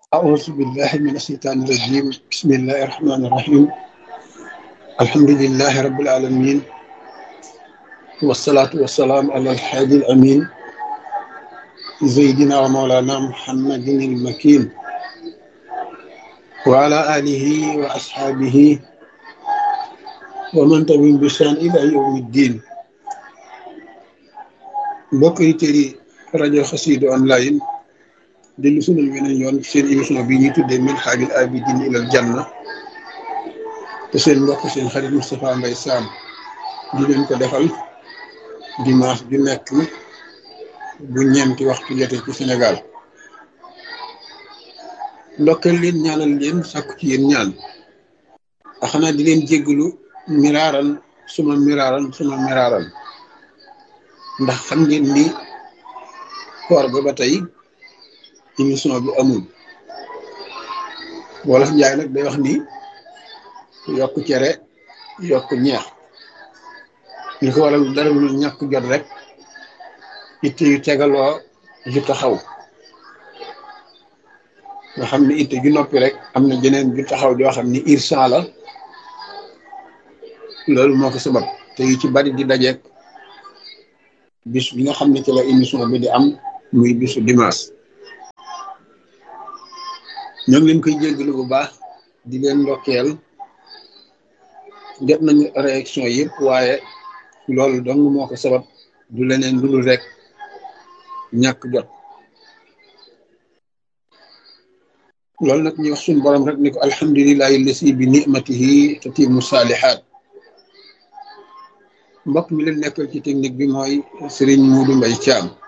أعوذ بالله من الشيطان الرجيم بسم الله الرحمن الرحيم الحمد لله رب العالمين والصلاة والسلام على الحادي الأمين سيدنا ومولانا محمد المكين وعلى آله وأصحابه ومن تبعهم بإحسان إلى يوم الدين mbokk yi tëri rajo Xassida online dellu sunal weneen yoon seen émission bi ñuy tuddee Minhajul Abidin ilal Janna te seen mbokk seen xarit Moustapha Mbaye Sam di leen ko defal dimanche ju nekk bu ñeenti waxtu jotee ci Sénégal ndokkeel leen ñaanal leen sàkku ci yéen ñaan a xanaa di leen jéggalu miraaran suma miraaran suma miraaran ndax xam ngeen ni koor ga ba tey émission bi amul wolof njaay nag day wax ni yokk cere yokk ñeex li ko waral dara lu ñàkk jot rek itte yu tegaloo ju taxaw nga xam ni itte ju noppi rek am na jeneen ju taxaw joo xam ni irsan la loolu moo ko sabab te yu ci bari di dajeek bis bi nga xam ne ci la émission bi di am muy bisu dimanche ñoo ngi leen koy jéggalu bu baax di leen ndokkeel jot nañu réaction yëpp waaye loolu dong moo ko sabab du leneen lu dul rek ñàkk jot loolu nag ñu wax suñu borom rek ni ko alhamdulilahi lasi bi nimatihi tatimu saalihaat mbokk mi leen nekkal ci technique bi mooy Serigne Modou Mbaye Thiam